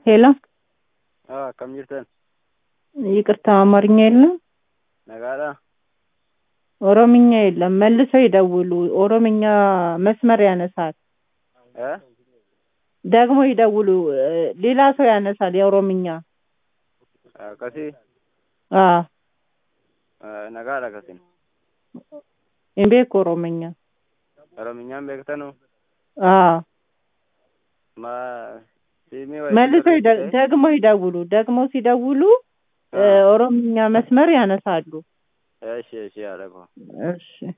ሄሎ akkam jirtan ይቅርታ አማርኛ የለም nagaadha ኦሮምኛ የለም መልሰው ይደውሉ ኦሮምኛ መስመር ያነሳል Eh? ደግሞ ይደውሉ እ፣ ሌላ ሰው ያነሳል የኦሮምኛ akkasii አዎ Eh, nagaadha akkasin እምቤክ ኦሮምኛ orominyaan beektanu አዎ ma siimii መልሰው ይደ- ደግሞ ይደውሉ ደግሞ ሲደውሉ እ፣ ኦሮምኛ መስመር ያነሳሉ እሺ እሺ አለኮ እሺ